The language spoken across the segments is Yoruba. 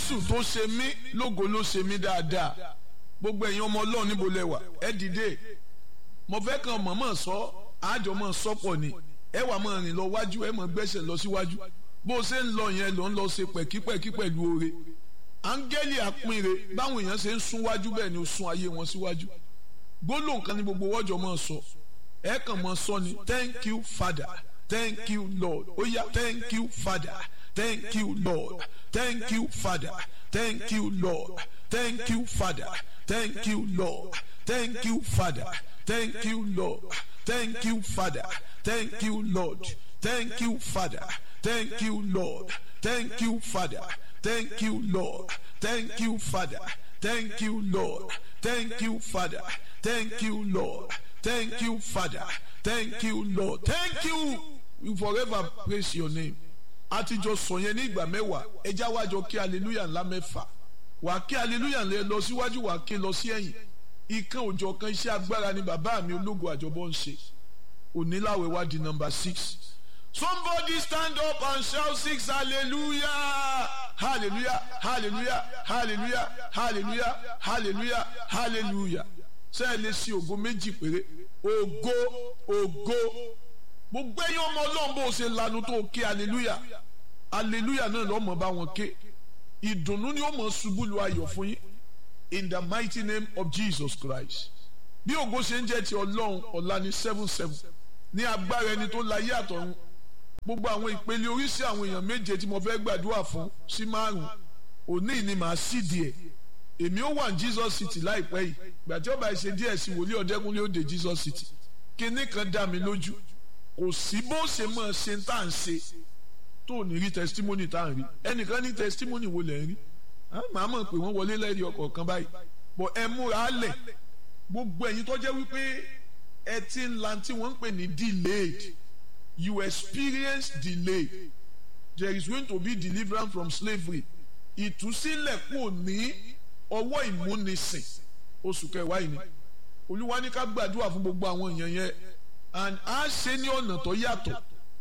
jésù tó ṣe mí lógo ló ṣe mí dáadáa gbogbo ẹ̀yin ọmọ ọlọ́run níbo lẹ wà ẹ dìde mo fẹ́ kàn mọ̀mọ́ sọ àjọ mọ̀ sọ́pọ̀ ni ẹ wà mọ̀ rìn lọ wájú ẹ mọ̀ gbẹ́sẹ̀ lọ síwájú bó o ṣe ń lọ yẹn ló ń lọ ṣe pẹ̀kípẹ̀kí pẹ̀lú oore áńgẹ́lì àpínre báwọn èèyàn ṣe ń sún wájú bẹ́ẹ̀ ni ó sún ayé wọn síwájú gbólóhùn kan ní gbogbo wọ́jọ́ mọ̀ sọ ẹ kàn mọ̀ sọ ni thank you father thank you lord ó yá thank you father thank you lord thank you father thank you lord thank you father thank you lord thank you father thank you lord thank you father thank you lord thank you father thank you lord thank you father thank you lord thank you father thank you lord thank you father thank you lord thank you father thank you lord thank you we forever praise your name àtijọ́ sọ yẹn ní ìgbà mẹ́wàá ẹjá wájọ kí hallelujah ńlá mẹ́fà wà á kí hallelujah ńlẹ lọ síwájú wà á kí lọ sí ẹ̀yìn ìkan òjọ̀ kan iṣẹ́ agbára ni bàbá mi ológun àjọbọ ń ṣe oníláwẹ̀ wá di number six somebody stand up and shout six hallelujah hallelujah hallelujah hallelujah hallelujah hallelujah hallelujah sẹ́ẹ̀ lè ṣe ògo méjì péré ògo ògo gbogbo ẹ̀yin ọmọ ọlọ́run bó o ṣe lanu tó o ké hallelujah hallelujah náà lọ́mọ bá wọn ké ìdùnnú ni ó mọ̀ ṣubú lu ayọ̀ fún yín in the mighty name of Jesus Christ bí ògo ṣe ń jẹ́ ti ọlọ́run ọ̀la ní seven seven ní agbára ẹni tó láyé àtọ̀run gbogbo àwọn ìpele oríṣi àwọn èèyàn méje tí mo fẹ́ gbàdúrà fún sí márùn òní ni màá sì díẹ̀ èmi ó wà ní Jesus City láìpẹ́ yìí gbàtí ọba ìṣe díẹ̀ sí wòlíì ọ̀dẹ́kunlé ó dé Jesus City kinní kan dá mi lójú kò sí bó ṣe mọ̀ ṣe tá à ń ṣe tó ní rí testimony tá à ń rí ẹnìkan ní testimony wo lẹ̀ ń rí màá mọ̀ pé wọ́n wọlé lẹ́rìí ọkọ̀ kan báyìí bọ̀ ẹ múra lẹ̀ gbogbo ẹ̀yin tó jẹ́ wípé ẹ ti ń la tí wọ́n ń pè ní delayed you experience delay there is going to be deliverance from slavery ìtúsílẹ̀ kò ní ọwọ́ ìmúnisìn oṣù kẹwàá yìí ni olúwa ní ká gbàdúrà fún gbogbo àwọn èèyàn yẹn and a ṣe ní ọ̀nà tó yàtọ̀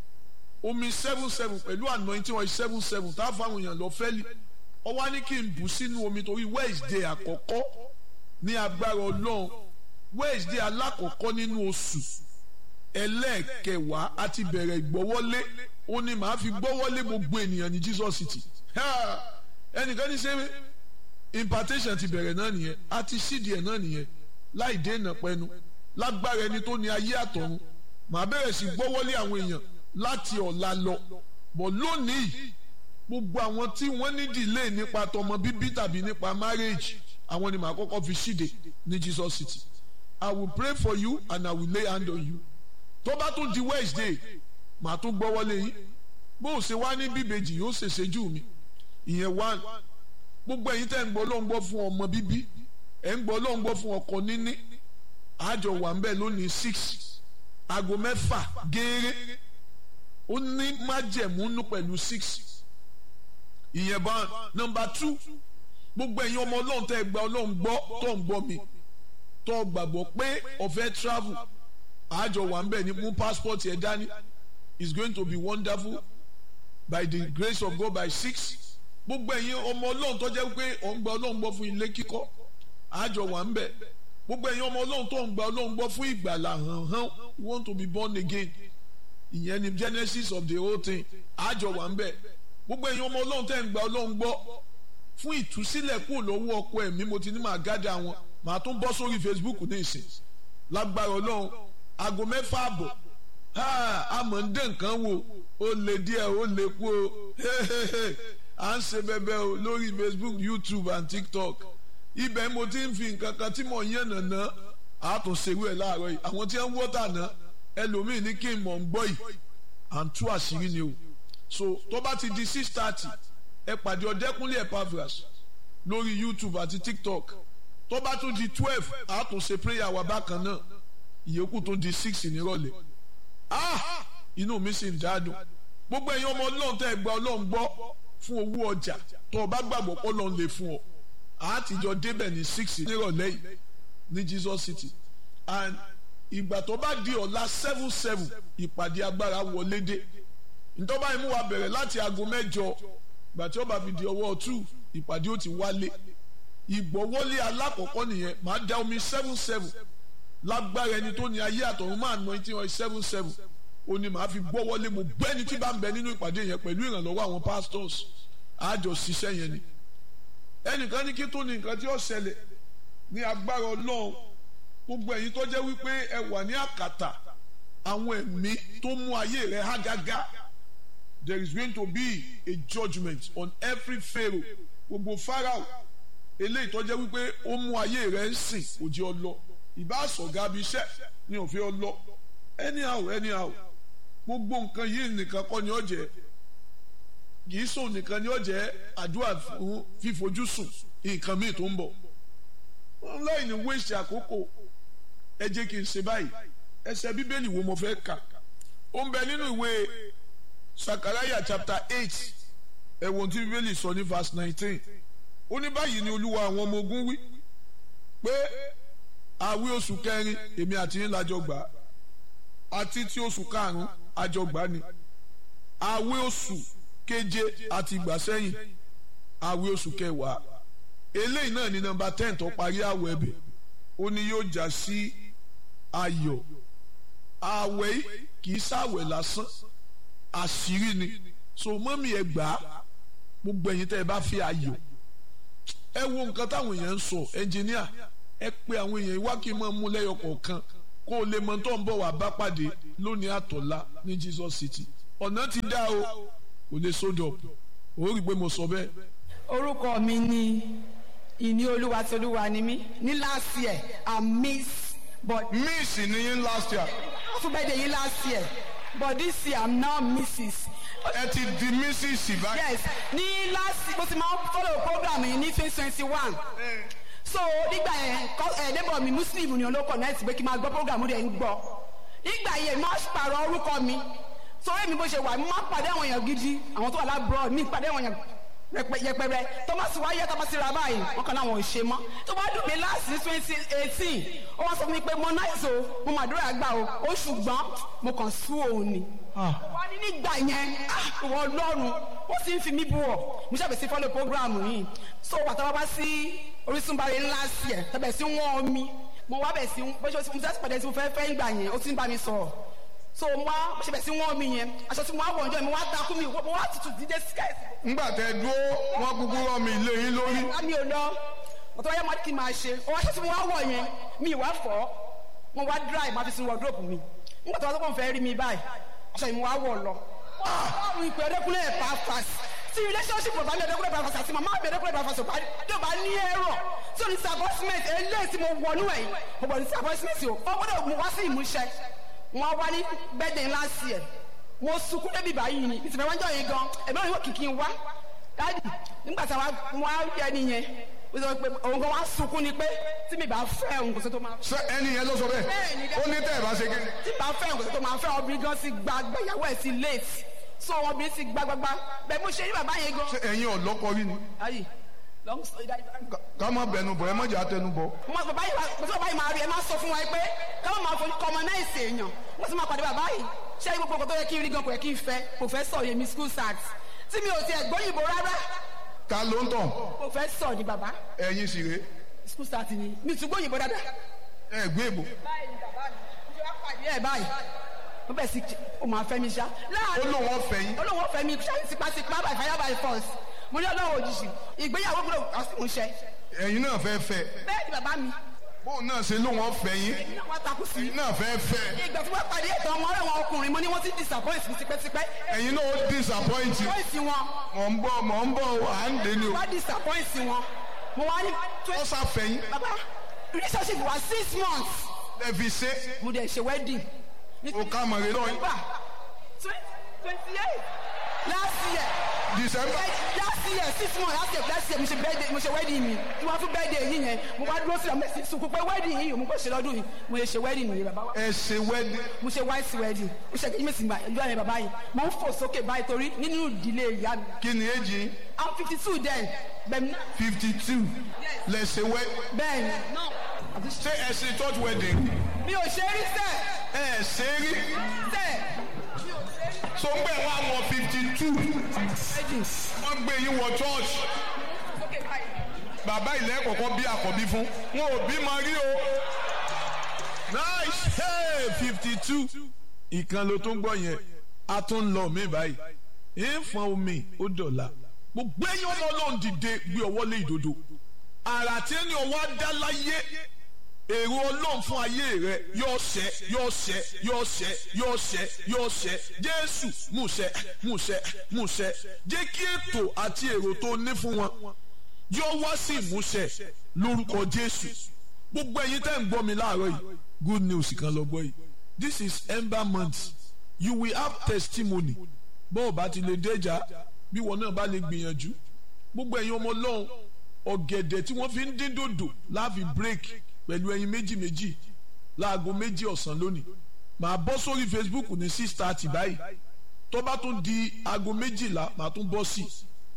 omi seven seven pẹ̀lú anointing oil seven seven tá a fáwọn èèyàn lọ fẹ́lì ọwọ́ ní kí n bù sínú omi torí Wednesday àkọ́kọ́ ní agbára ọlọ́run Wednesday alákọ̀ọ́kọ́ nínú oṣù ẹlẹ́ẹ̀kẹwàá àti bẹ̀rẹ̀ ìgbọ́wọ́lé ó ní màá fi gbọ́wọ́lé gbogbo ènìyàn ní Jesus City ẹnìkan ní sẹ́wé impartation ti bẹ̀rẹ̀ náà nìyẹn àti sídìí ẹ̀ náà nìyẹn láì dènà pẹ́nu lágbára ẹni tó ní ayé àtọ̀run màá bẹ̀rẹ̀ sí gbọ́wọ́lé àwọn èèyàn láti ọ̀la lọ bọ̀ lónìí gbogbo àwọn tí wọ́n ní delay nípa tọmọ bíbí tàbí nípa marriage àwọn ni màá kọ́kọ́ fi ṣíde ní Jesus City I will pray for you and I will lay hand on you tó bá tún di Wednesday màá tún gbọ́wọ́lé yín bó o ṣe wá ní bíbejì yóò ṣèṣe jù mí ìyẹn one gbogbo ẹ̀yin tẹ́ ń gbọ́ ló ń gbọ́ fún ọmọ bíbí ẹ̀ ń gbọ́ ló ń gbọ́ fún ọkọ níní àjọ wà ń bẹ̀ lónìí six aago mẹ́fà gééré ó ní májẹ̀múnú pẹ̀lú six ìyẹn bá nọ́mbà two gbogbo ẹ̀yin ọmọ ọlọ́run tẹ́ gba ọlọ́run gbọ́ tó ń gbọ́ mi tó gbàgbọ́ pé ọ̀fẹ́ travel àjọ wà ń bẹ̀ ní mú passport yẹn dání it's going to be wonderful by the grace of God by six gbogbo ẹ̀yin ọmọ ọlọ́run tó jẹ́ pé ọ̀ ń gba ọlọ́run gbọ́ fún ilé kíkọ́ àjọ wà ń bẹ̀ gbogbo ẹ̀yin ọmọ ọlọ́run tó ń gba ọlọ́run gbọ́ fún ìgbàlà hàn hàn you want to be born again ìyẹn ni genesis of the whole thing àjọ wà ń bẹ̀ gbogbo ẹ̀yin ọmọ ọlọ́run tẹ́ ń gba ọlọ́run gbọ́ fún ìtúsílẹ̀ kúrò lọ́wọ́ ọkọ ẹ̀mí mo ti ní màá gádà wọn màá tún bọ́ sórí facebook ní ìsìn lágbára ọlọ́run aago mẹ́fà àbọ̀ àmọ́ ń dé nǹkan wò ó lè díẹ̀ ó lè kú o à ń ṣe bẹ́bẹ́ o lórí facebook youtube and tiktok ibẹ̀ mo ti ń fi nǹkan kan tí mo yàn nàná àtúnṣerú ẹ̀ láàárọ̀ yìí àwọn tí wọ́n ń wọ́tà náà ẹlòmíì ní kí n mọ̀ ń gbọ́ yìí à ń tú àṣírí ni o so tó bá ti di six thirty ẹ pàdé ọ̀dẹ́kúnlé Epaphras lórí youtube àti tiktok tó bá tún di twelve àtúnṣe prayer wa bákan náà ìyókù tó di six nírọ̀lẹ́ ah inú mi sì ń dádùn gbogbo ẹ̀yin ọmọ ọlọ́run tẹ́ ẹ gba ọlọ́run gbọ́ fún owó ọjà tó o bá gbàgbọ́ pé ọlọ́run lè fún ọ àtijọ́ débẹ̀ ní six nírọ̀lẹ́ yìí ní Jesus City and ìgbà tó bá di ọ̀la seven seven ìpàdé agbára wọlé dé ntọ́ba yìí mú wa bẹ̀rẹ̀ láti aago mẹ́jọ gbàtí ọba fi di ọwọ́ two ìpàdé ó ti wálé ìgbọ́wọ́lé alákọ̀ọ́kọ́ nìyẹn màá da omi seven seven lágbára ẹni tó ní ayé àtọ̀run máa ná etí wọn seven seven ó ní màá fi gbọ́wọ́lé mo gbẹ́ni tí bá ń bẹ nínú ìpàdé yẹn pẹ̀lú ìrànlọ́wọ́ àwọn pastors àjọ ṣiṣẹ́ yẹn ni ẹnìkan ní kí tó ní nǹkan tí ó ṣẹlẹ̀ ní agbára ọlọ́run gbogbo ẹ̀yin tó jẹ́ wípé ẹ wà ní àkàtà àwọn ẹ̀mí tó mú ayé rẹ̀ há gágá there is going to be a judgement on every pharaoh gbogbo pharaoh eléyìí tó jẹ́ wípé ó mú ayé rẹ̀ ń sìn kò jẹ́ ọ lọ ìbá sọ̀gá bí iṣẹ́ ni òfin ọ lọ anyhow anyhow gbogbo nǹkan yìí nìkan kọ́ ni ó jẹ́ kì í sùn nìkan ni ó jẹ́ àdúrà fún fífojú sùn nǹkan míì tó ń bọ̀ wọn láì ní wéṣì àkókò ẹ jẹ́ kí n ṣe báyìí ẹsẹ̀ bíbélì wo mo fẹ́ kà ó ń bẹ nínú ìwé sakaraya chapter eight ẹ̀wọ̀n tí bíbélì sọ ní verse nineteen ó ní báyìí ni olúwa àwọn ọmọ ogun wí pé àwí oṣù kẹrin èmi àti yín lájọ gbà àti ti oṣù karùn-ún àjọ gbà ni àwí oṣù keje àti ìgbà sẹ́yìn àwí oṣù kẹwàá eléyìí náà ní nọ́mbà ten tó parí àwẹ̀ ẹ̀bẹ̀ ó ní yóò já sí ayọ̀ àwẹ̀ yìí kì í ṣàwẹ̀ lásán àṣírí ni so mọ́mí ẹ gbà á gbogbo ẹ̀yin tẹ́ ẹ bá fi ayọ̀ ẹ wo nǹkan táwọn èèyàn ń sọ ẹnjìníà ẹ pé àwọn èèyàn wá kí n máa mú lẹ́yọ kọ̀ọ̀kan kó o lè mọ tó ń bọ̀ wá bá pàdé lónìí àtọ̀lá ní Jesus City ọ̀nà ti dá o kò lè sódò ó rí i pé mo sọ bẹ́ẹ̀. orúkọ mi ni ìní olúwa tí olúwa ni mí ní last year i miss but miss ni yín last year fún birthday yín last year but this year i'm now mrs ẹ ti di mrs báyìí. yes ní last mo ti máa ń follow program yìí ní twenty twenty one so nígbà yẹn ẹ neighbor mi muslim ni olóko náà ti pé kí n máa gbọ́ program rẹ̀ ń gbọ́ nígbà yẹn máa pààrọ̀ orúkọ mi sórí mi bó ṣe wà mo máa pàdé àwọn èèyàn gidi àwọn tó wà lábúrò mi pàdé àwọn èèyàn yẹpẹrẹ tọ́másì wáyé tọ́másì ra báyìí wọn kàn láwọn ò ṣe mọ́ tó bá dùn mí láti ní twenty eighteen ó wá sọ fún mi pé mo náìsí o mo mà dúró àgbà o ó ṣùgbọ́n mo kàn sú òun ni. wá ní nígbà yẹn ìwọ ọlọ́run ó sì ń fi mí bú ọ mo ṣàbẹ̀ sí follow program yìí so wàtá wá bá sí Orísun báyìí ńlá sí ẹ̀ tẹ̀bẹ̀ sí wọ́n mi mo wá bẹ̀ sí bó ṣe mo fẹ́ pàdé tí mo fẹ́ fẹ́ ìgbà yẹn ó ti ń bá mi sọ̀rọ̀ so mo wá ṣe bẹ̀ sí wọ́n mi yẹn aṣọ tí mo wá wọ̀ ọjọ́ mi mo wá takú mi mo wá tutù dídé skẹ́ẹ̀tì ngbà tẹ dúró wọn kúkú rọ mi ilé yín lórí. mi ò lọ ọ̀tọ̀ wáyé máa kí n máa ṣe ọwọ́ aṣọ tí mo wá wọ̀ yẹn mi ìwà fọ́ mo wá dry máa fi sin wardrobe mi nígbà tó wá sọ́kàn fẹ́ rí mi báyìí aṣọ yìí mo wá wọ̀ lọ. àwọn ìpè ọdẹkùnlé ẹ̀ pàápàá tí relationship bàbá mi ọdẹkùnlé pàápàá àti màmá mi ọdẹkùnlé pàápàá sọ̀pá yóò bá ní ẹ̀rọ tí o ní disappointment eléyìí tí mo wọnú ẹ̀ mo bọ̀ ní disappointment o ó gbọ́dọ̀ mo wá sí ìmúṣẹ wọn wá ní birthday ńlá sí ẹ̀ mo sunkún débi báyìí ni ìsìnkú ẹ̀wọ̀n jọ yìí gan ẹ̀mí òyìnbó kìkì ń wá dáàdì nígbà tí wọn á rí ẹni yẹn ó sọ pé òun kan wá sunkún ni pé tí mi bá fẹ́ òun kò sí tó máa ṣé ẹni yẹn ló sọ bẹ́ẹ̀ ó ní tẹ́ ẹ bá ṣe kéde. tí mi bá fẹ́ òun kò sí tó máa fẹ́ obìnrin gan sí gba gbẹ̀yàwó ẹ̀ sí late so obìnrin sì gba gbagba bẹ́ẹ̀ mo ṣe ní bàbá yẹn gan. ṣé ẹ̀yin ọ̀lọ́kọ rí ni. ayi long story that ká má bẹnu bọ̀ ẹ má jà tẹnu bọ̀. mo bàbá yìí mo tí bàbá yìí máa rí ẹ máa sọ fún wa pé ká má máa fojú kọmọ náà ìsè èèyàn mo sì máa pàdé bàbá yìí ṣé gbogbo nǹkan tó yẹ kí n rí gan kò yẹ kí n fẹ́ professor yẹmi school start tí mi ò tiẹ̀ gbóyìnbó rárá ta ló ń tàn professor ni bàbá ẹ̀yin sì rè school start ni mi tún gbóyìnbó dáadáa. ẹ gbé èbò. báyìí ni bàbá mi mo ṣe wá pàdé ẹ̀ báyìí mo bẹ̀ sí o máa fẹ́ mi ṣá. ó lóun ọ̀fẹ́ yín. ó lóun ọ̀fẹ́ mi ṣá tipátipá by fire by force mo ní ọlọ́run òjijì ìgbéyàwó gbọ́dọ̀ àsìmúṣẹ. ẹ̀yin náà fẹ́ fẹ́ bẹ́ẹ̀ ni bàbá mi bóun náà ṣe lóun ọ̀fẹ́ yín èyí náà wá takú sí i. ẹ̀yin náà fẹ́ fẹ́ ìgbà tí wọ́n pàdé ètò ọmọ ọ̀rẹ́ wọn ọkùnrin mo ní wọ́n ti disappoint mi tipẹ́tipẹ́. ẹ̀yin náà ó disappoint you. disappoint wọn mọ̀ ń bọ̀ mọ̀ ń bọ̀ à ń dé ni o. wọ́n disappoint wọn mo wá ní. ó ṣàfẹ́ yín. bàbá relationship wa six months ẹ fi ṣe mo dẹ̀ ṣe wedding. o ká mọ̀ rẹ lọ́yìn. Nígbà twenty eight last year December last year six months last year last year mo ṣe birthday mo ṣe wedding mi tí wọ́n fún birthday yìí yẹn mo wá dúró sí ọmọ ẹ̀sìn sunkún pé wedding yìí mo kò ṣe lọ́dún yìí mo lè ṣe wedding yìí bàbá wa ẹ ṣe wedding. mo ṣe white wedding mo ṣe kejì mèsì gbà ẹjọ́ yẹn bàbá yìí mo ń fò sókè báyìí torí nínú ìdílé ìyá mi kí ni èjì yín? i'm fifty two then bẹ́ẹ̀ni fifty two lẹ ṣe wedding. bẹ́ẹ̀ni ṣé ẹ ṣe church wedding? mi ò ṣe rí sẹ́ẹ̀ ẹ ṣe rí. sẹ́ẹ̀ so so ń gbẹ̀ wá wọ fifty two wọ́n gbé yín wọ church bàbá ilẹ̀ kọ̀ọ̀kan bí àkọ́bí fún wọn ò bímọ rí o nice hey fifty two ìkan ló tó ń gbọ́ yẹn a tún ń lọ mí báyìí ìfọ̀n omi ó dọ̀la gbogbo ẹ̀yin ọmọ ọlọ́run dìde gbé ọwọ́ lé ìdodo àrà tí ẹni ọwọ́ á dá láyé èrò ọlọ́run fún ayé rẹ yóò ṣẹ yóò ṣẹ yóò ṣẹ yóò ṣẹ yóò ṣẹ jésù múṣẹ múṣẹ múṣẹ jẹ́ kí ètò àti èrò tó ní fún wọn yóò wá sí ìmúṣẹ lórúkọ jésù gbogbo ẹ̀yin tẹ́ ń gbọ́ mi láàárọ̀ yìí good news kan lọ gbọ́ yìí this is ember month you will have testimony bó o bá ti lè déjà bí wọn náà bá lè gbìyànjú gbogbo ẹ̀yin ọmọ ọlọ́run ọ̀gẹ̀dẹ̀ tí wọ́n fi ń dín dòdò láàfin break pẹ̀lú ẹyin méjì méjì láago méjì ọ̀sán lónìí màá bọ́ sórí facebook ní six thirty báyìí tó bá tún di aago méjìlá màá tún bọ́ sí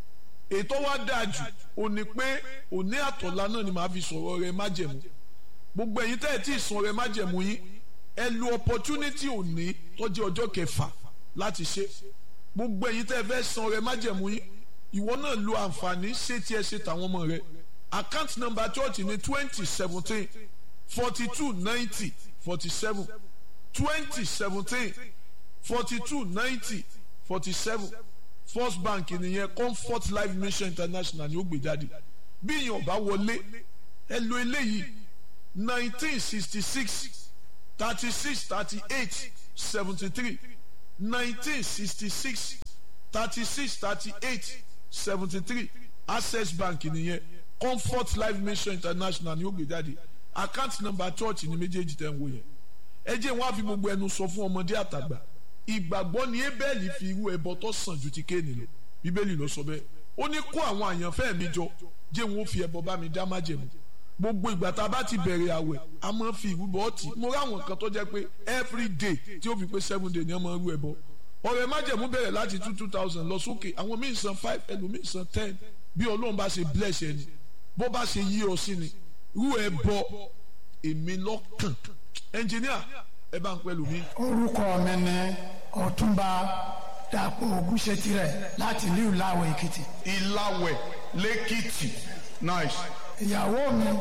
i ètò wa dáa jù ò ní pé òní àtọ̀lá náà ni màá fi sọ̀rọ̀ rẹ májẹ̀mú gbogbo ẹ̀yin tẹ́ ẹ̀ tí ì sọ rẹ májẹ̀mú yín ẹ lo opportunity òní tó jẹ́ ọjọ́ kẹfà láti ṣe gbogbo ẹ̀yin tẹ́ ẹ fẹ́ san rẹ májẹ̀mú yín ìwọ náà lo àǹfààní ṣé tí ẹ ṣe tàwọn ọmọ rẹ account number church ní twenty seventeen forty two ninety forty seven twenty seventeen forty two ninety forty seven first bank nìyẹn comfort life mission international ni ó gbé jáde bí èèyàn bá wọlé ẹ lo eléyìí nineteen sixty six thirty six thirty eight seventy three nineteen sixty six thirty six thirty eight seventy three access bank nìyẹn comfort life mission international ni ó gbé jáde account number church ni méjèèjì tẹ̀ ń wò yẹn ẹ jẹ́ wọn á fi gbogbo ẹnu sọ fún ọmọdé àtàgbà ìgbàgbọ́ ni ebẹ́ẹ̀lì fi irú ẹbọ tó sàn ju ti kéènì lọ bíbélì ló sọ bẹ́ẹ̀ ó ní kó àwọn àyànfẹ́ mi jọ jẹ́ wọn ó fi ẹbọ bá mi dá májẹ̀mú gbogbo ìgbà tá a bá ti bẹ̀rẹ̀ àwẹ̀ a máa fi ìrúbọ ọtí mo ráwọn kan tó jẹ́ pé every day tí ó fi pé seven day ni wọ́n máa rú ẹbọ ọ̀rẹ́ májẹ̀mú bẹ̀rẹ̀ láti two two thousand lọ sókè àwọn míì san five ẹlòmíì san ten bí ọlọ́run bá ṣe bless ẹni bó bá ṣe yí ọ sí ni rú ẹbọ èmi lọ́kàn ẹnjìníà ẹ bá ń pẹ́ lómi. orúkọ mi ni ọ̀túnba dàpọ̀ ògúnṣetirẹ̀ láti ìlú ìlàwọ̀ èkìtì. ìlàwẹ̀ lẹ́kìtì nice ìyàwó mi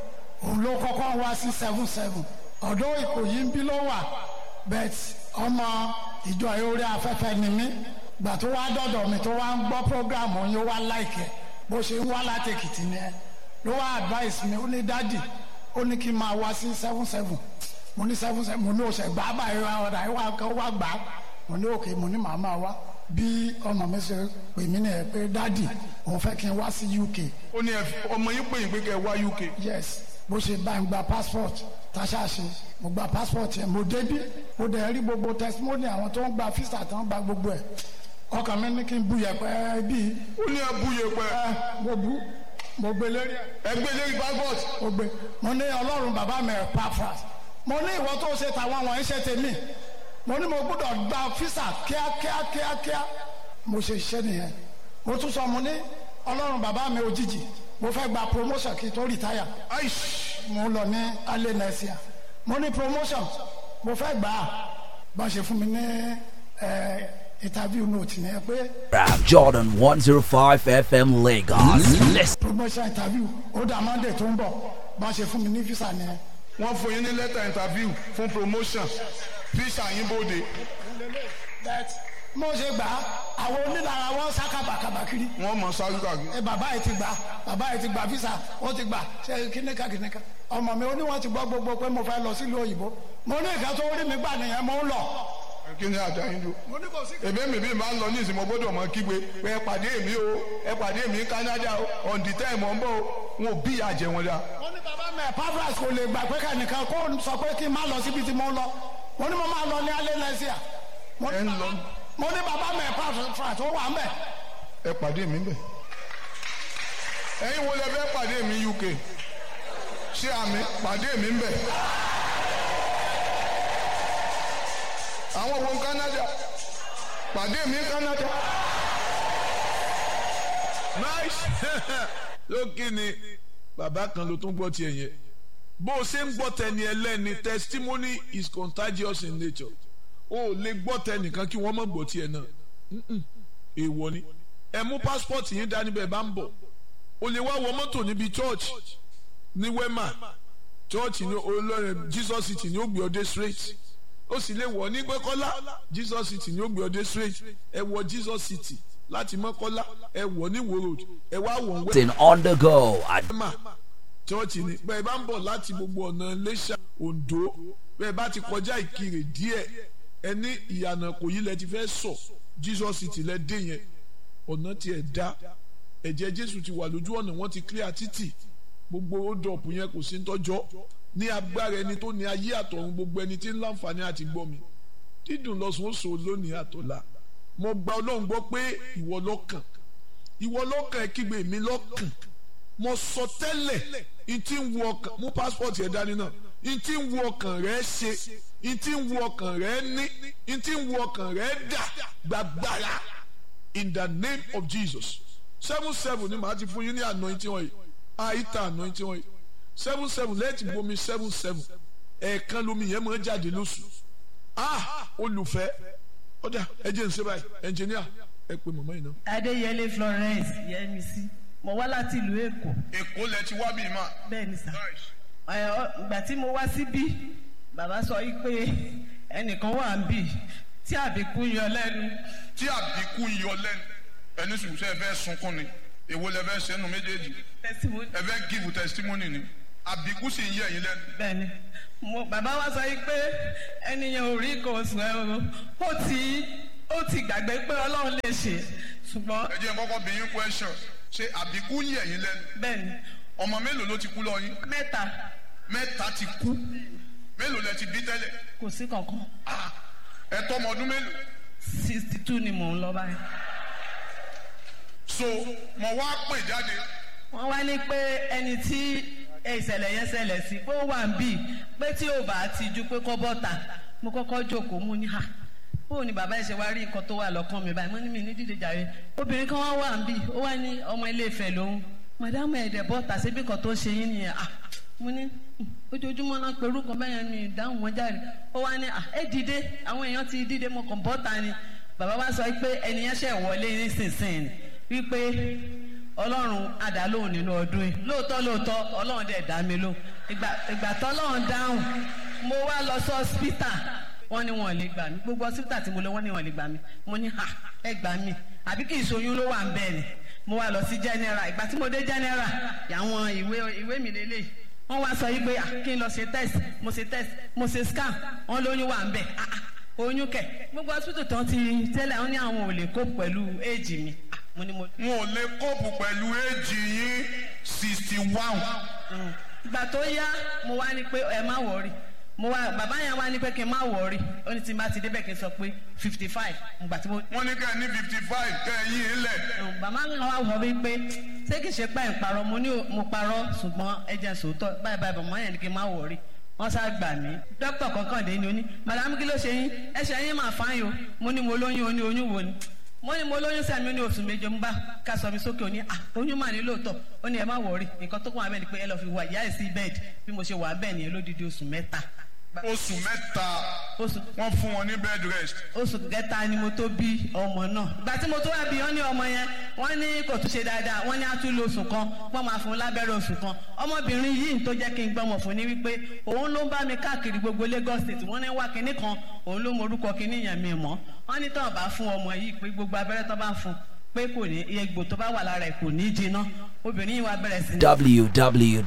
òun ló kọ́kọ́ wá sí seven seven ọ̀dọ́ ìkòyí ń bí ló wà bet ọmọ ìjọ orí afẹ́fẹ́ ni mí gbà tó wá dọ̀dọ̀ mi tó wá ń gbọ́ program òun yóò wá láìkẹ́ bó ṣe ń wá láti èkìtì ni ẹ ló wá advice mi ó ní dádì ó ní kí n máa wá sí seven seven mo ní seven seven mo ní oṣù gbà báyìí wá ọ̀dà yìí wá kọ́ wá gbà mo ní òkè mo ní màá máa wá bí ọmọ mi ṣe pè mí nìyẹn pé dádì òun fẹ́ kí n wá sí UK ó ní ẹ- ọmọ yín pè yín pé kẹ́ ẹ wá uk yes bó ṣe bá ń gba passport táṣà ṣe mo gba passport yẹn mo débí mo dẹ̀ rí gbogbo testimony àwọn tó ń gba visa tó ń gba gbogbo ẹ̀ ọkàn mi ní kí n bu yẹpẹ bíi ó ní ẹ búye pẹ ẹ mo bu mo gbé lérí ẹ ẹgbẹ́ lórí passport mo gbé mo ní ọlọ́run bàbá mi ẹ̀ pafras mo ní ìwọ tó ṣe tàwọn wọ̀nyí ṣe tèmi mo ní mo gbọ́dọ̀ gba visa kíákíá kíákíá mo ṣe iṣẹ́ nìyẹn mo tún sọ mo ní ọlọ́run bàbá mi òjijì mo fẹ́ gba promotion kí n tó retire aish mo lọ ní alẹ́ nẹ́síà mo ní promotion mo fẹ́ gbà á bá ṣe fún mi ní ẹ, interview note ni ẹ pé Rap Jordan 105 FM Lagos. Listen. promotion interview ó dà monday tó ń bọ̀ bá ṣe fún mi ní visa ni ẹ. wọ́n fún yín ní lẹ́tà interview fún promotion visa yín bóde But mo ṣe gbà á àwọn onílára wọn sá kàbàkàbà kiri wọ́n mọ̀ sáré kàkiri ẹ bàbá yìí ti gbà bàbá yìí ti gbà visa ó ti gbà ṣe kíníkà kíníkà ọmọ mi ó ní wọn ti gbọ́ gbogbo pé mo fẹ́ lọ sílùú òyìnbó mo ní ìka tó rí mi gbà nìyẹn mo ń lọ. kí ni àdá yín dùn. mo ní kò sí. èmi mi bí máa ń lọ ní ìsìnkú gbọ́dọ̀ mọ kígbe pé ẹ pàdé mi o ẹ pàdé mi ní Canada o on the time ọ̀ ń bọ̀ o wọn ò bí ìyá jẹ wọn dá. mo ní bàbá mi pavras kò lè gbà pé kẹ́nìkan kó sọ pé kí n má lọ síbi tí mo ń lọ mo ní mo máa lọ ní alẹ́ lẹ́síà mo Ẹ ń ní lọ. bàbá- mo ní bàbá mi pavras ó wà ń bẹ̀. ẹ pàdé mi bẹ̀. ẹ̀yin wo lẹ fẹ́ pàdé mi UK ṣé àmì pàdé mi bẹ̀. àwọn wo ń Canada pàdé mi Canada. nice lókè ni bàbá kan ló tún gbọ́ tiẹ̀ yẹn bó o ṣe ń gbọ́ tẹni ẹlẹ́ni testimony is contagious in nature o ò lè gbọ́ tẹnìkan kí wọ́n mọ̀ gbọ́ tiẹ̀ náà Mm-mm. èèwọ̀ ni ẹ mú pásítọ̀tì yín dání bẹ́ẹ̀ bá ń bọ̀ o lè wá wọ mọ́tò níbi church ní wema church ní olórin jesus city ní ó gbé ọdẹ straight ó sì lè wọ̀ ní gbẹ́kọ́lá jesus city ní ó gbé ọdẹ straight ẹ wọ jesus city láti mọ́kọ́lá ẹ wọ̀ ní wo road ẹ wá wọ̀ ń wẹ́ Listen on the go at mà chọ́ọ̀chì ni bẹ́ẹ̀ bá ń bọ̀ láti gbogbo ọ̀nà Iléṣà Oǹdó bẹ́ẹ̀ bá ti kọjá Ìkirè díẹ̀ ẹ ní ìyànà kò yí lẹ ti fẹ́ sọ Jesus ti lẹ dé yẹn ọ̀nà tiẹ̀ dá ẹ̀jẹ̀ Jésù ti wà lójú ọ̀nà wọ́n ti clear títì gbogbo ódọ̀pù yẹn kò sí ń tọ́jọ́ ní agbára ẹni tó ní ayé àtọ̀run gbogbo ẹni tí ń láǹfààní àti gbọ́ mi dídùn lọ́sùn ó so lónìí àtọ̀la mo gba Ọlọ́run gbọ́ pé ìwọ lọ́kàn ìwọ lọ́kàn ẹ kígbe mi lọ́kàn mo sọ tẹ́lẹ̀ n tí ń wo ọkàn mú passport yẹn dání náà n tí ń wo ọkàn rẹ ṣe n tí ń wo ọkàn rẹ ní n tí ń wo ọkàn rẹ dà gbàgbára in the name of Jesus seven seven ni màá ti fún yín ní anointing oil àìta anointing oil seven seven lẹ́ẹ̀tì bomi seven seven ẹ̀ẹ̀kan lomi yẹn máa ń jáde lóṣù ah olùfẹ́ ọ̀dà ẹ jẹ́ n ṣe báyìí ẹnjìníà ẹ pè mọ̀mọ́ yìí náà. adéyẹlé florence yẹmísí mo wá láti ìlú èkó èkó lẹ ti wá bíi máa. bẹ́ẹ̀ ni sà ẹ, ọ- ìgbà tí mo wá síbí bàbá sọ yìí pé ẹnìkan wà ń bì tí àbíkú yọ lẹ́nu tí àbíkú ń yọ lẹ́nu ẹni sùn sẹ́ ẹ fẹ́ sunkún ni èwo lẹ fẹ́ sẹ́nu méjèèjì testimony ẹ fẹ́ give testimony ni àbíkú sì ń yẹ ẹ̀yin lẹ́nu. bẹ́ẹ̀ ni mo bàbá wa sọ yìí pé ẹnìyàn ò rí nǹkan oṣù ẹ o ó ti ó ti gbàgbé pé ọlọ́run lè ṣe ṣùgbọ́n ẹ jẹ́ n kọ́kọ́ bí yín question ṣé àbíkú ń yẹ ẹ̀yin lẹ́nu bẹ́ẹ̀ ni ọmọ mélòó ló ti kú lọ yín mẹ́ta mẹ́ta ti kú mélòó lẹ ti bí tẹ́lẹ̀ kò sí kankan Ah, ẹ tọ́ ọmọ ọdún mélòó sixty two ni mò ń lọ báyìí. so mo wá pè jáde wọ́n wá ní pé ẹni tí ìṣẹ̀lẹ̀ yẹn ṣẹlẹ̀ sí pé ó wà ń bì pé tí ò bá ti ju pé kó bọ́ta mo kọ́kọ́ jókòó mú ní hà bóun ni bàbá ẹ̀ ṣe wá rí nǹkan tó wà lọ́kàn mi báyìí mo ní mi ní dídé jàre obìnrin kan wá wà ń bì ó wá ní ọmọ ilé Ifẹ̀ lòun màdámù ẹ̀dẹ̀ bọ́ta síbi kan tó ṣe yín nìyẹn ah mo ní "Hmm, ojoojúmọ́ náà pẹ̀lú kan bẹ́yẹn mi ìdáhùn wọn jáde ó wá ní à ẹ dìde àwọn èèyàn ti dìde mo kàn bọ́ta ni bàbá wa sọ pé ẹnìyẹn ṣẹ̀ wọlé nísinsìnyí wípé ọlọ́run àdálóhùn nínú ọdún yìí lóòótọ́ lóòótọ́ ọlọ́run dẹ̀ dá mi lóhùn ìgbà ìgbà tọ́lọ́run dáhùn mo wá lọ sí ọ́sítà wọ́n ní wọn ò lè gbà mí gbogbo ọ́sítà tí mo lọ wọ́n ní wọn ò lè gbà mí mo ní ha ẹ gbà mí àbí kì í ṣoyún ló wà ń bẹ́ẹ̀ ni mo wá lọ sí general ìgbà tí mo dé general àwọn ìwé ìwé mi lélẹ̀ wọ́n wá sọ yìí pé ah, kí n lọ ṣe test mo ṣe test mo ṣe scan wọ́n lóyún wà ń bẹ̀ ah, ah, oyún kẹ̀ gbogbo hospital tán ti tẹ́lẹ̀ wọ́n ní àwọn ò lè kó pẹ̀lú éèjì mi Ah, mo ní mo wọn ò lè kóòpù pẹ̀lú éèjì yín sixty one ìgbà tó yá mo wá ní pé ẹ má wọrí mo wá bàbá yẹn wá ní pé kí n má wọrí ó ní tí n bá ti débẹ̀ kí n sọ pé fifty five ìgbà tí mo. wọ́n ní kẹ́ ẹ ní fifty five kẹ́ ẹ yí ilẹ̀ bàbá mi wá wọ mí pé ṣé kìí ṣe pé ẹ̀ ń parọ́ mo ní mo parọ́ ṣùgbọ́n ẹ jẹ́ sòótọ́ báyìí báyìí bàbá yẹn ní kí n má wọrí wọ́n sá gbà mí dókítà kankan dé ni ó ní madam kí ló ṣe yín ẹsẹ̀ yín máa fáyín o mo ní mo lóyún o ní oyún wo ni mo ní mo lóyún sẹ́mi ní oṣù méje mo bá ká sọ mi sókè ó ní ah oyún mà ní lóòótọ́ ó ní ẹ má wọrí nǹkan tó kún wa bẹ́ẹ̀ ni pé ẹ lọ́ọ́ fi wà ìyá ẹ̀ sí bẹ́ẹ̀dì bí mo ṣe wà bẹ́ẹ̀ nìyẹn lódidi oṣù mẹ́ta oṣù mẹ́ta oṣù wọ́n fún wọn ní bed rest oṣù kẹta ni mo tó bí ọmọ náà ìgbà tí mo tó wá bí wọn ní ọmọ yẹn wọn ní kò tún ṣe dáadáa wọn ní á tún lo oṣù kan wọn máa fún un lábẹ́rẹ́ oṣù kan ọmọbìnrin yìí tó jẹ́ kí n gbọ́mọ̀ fún ni wípé òun ló ń bá mi káàkiri gbogbo Lagos state wọ́n ní wá kinní kan òun ló mọ orúkọ kinní yẹn mi mọ́ wọ́n ní tán bá fún ọmọ yìí pé gbogbo abẹ́rẹ́ tán bá fún pé kò ní egbò tó bá wà lára ẹ̀ kò ní jiná obìnrin yìí wá bẹ̀rẹ̀ sí ní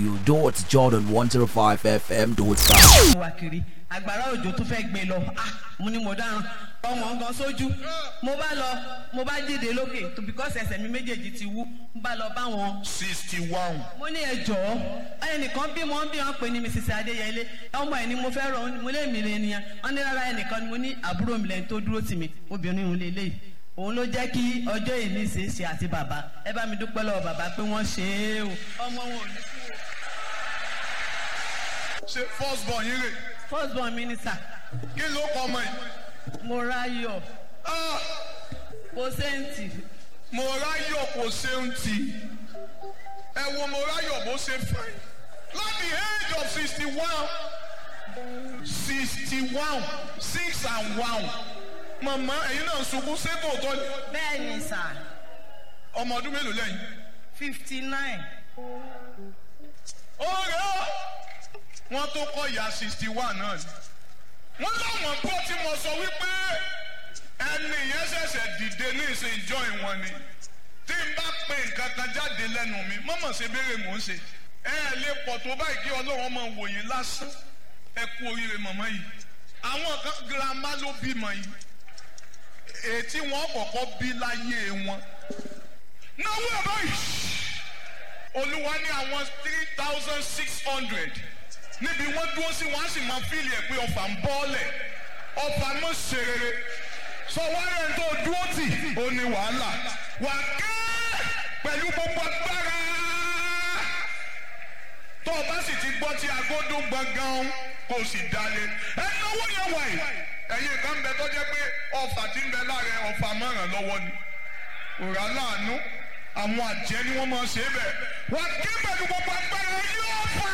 www.jordan105fm.com. wá kiri agbára òjò tó fẹ́ gbé lọ ah mo ní mo dáràn ọmọ nǹkan sójú mo bá lọ mo bá dìde lókè tó because ẹsẹ̀ mi méjèèjì ti wú mo bá lọ bá wọn sixty one mo ní ẹ jọ̀ọ́ ẹnìkan bí wọn bí wọn pè ní mrs adéyẹlé ọmọ ẹ ni mo fẹ́ rọ mo lé mi lé nìyẹn wọn ní rárá ẹnìkan ni mo ní àbúrò mi lẹ́yìn tó dúró tì mí obìnrin òun lélẹ̀ òun ló jẹ́ kí ọjọ́ ìní ṣe é ṣe àti bàbá ẹ bá mi dúpẹ́ lọ́wọ́ bàbá pé wọ́n ṣe é o ọmọ wọn ò ní kú o ṣe first born yín rè first born minister kí ló kọ ọmọ yìí mo ráyọ̀ Ah, kò sẹ́ǹtì mo ráyọ̀ kò ṣeun tì ẹ wo mo ráyọ̀ bó ṣe fine láti age of sixty one sixty one six and one màmá ẹ̀yin náà ṣubú ṣébò tó ní bẹ́ẹ̀ ni sà ọmọ ọdún mélòó lẹ́yìn. fifty nine ọ̀rẹ́ ọ́ wọ́n tó kọ́ ìyá sixty one náà ni wọ́n láwọn gbọ́ tí mo sọ wípé ẹni yẹn ṣẹ̀ṣẹ̀ dìde ní ìsìn ìjọ ìwọ̀n ni tí n bá pe nǹkan kan jáde lẹ́nu mi mọ́mọ́ ṣe béèrè mò ń ṣe ẹ ẹ lè pọ̀ tó báyìí kí ọlọ́run máa wò yín lásán ẹ kú oríire mọ̀mọ́ yìí àwọn kan girama ló bímọ yìí ètí wọn kọ̀kọ́ bí láyé wọn náwó ẹ̀ báyìí olúwa ní àwọn three thousand six hundred níbi wọ́n dúró sí wọ́n á sì máa fíìlì ẹ̀ pé ọfà ń bọ́ọ̀lẹ̀ ọfà mọ̀ ṣe rere sọ wáyé ẹni tó dúró tì ó ní wàhálà wà ké pẹ̀lú gbogbo agbára tó o bá sì ti gbọ́ tí agodo gbọ̀ngàn kò sì dalẹ̀ ẹni owó yẹn wà yìí ẹ̀yin kan bẹ tó jẹ́ pé ọfà tí ń bẹ láàrẹ ọfà mọ̀ràn lọ́wọ́ ni òrà láàánú àwọn àjẹ́ ni wọ́n máa ṣe é bẹ̀ wà ké pẹ̀lú gbogbo agbára yóò fà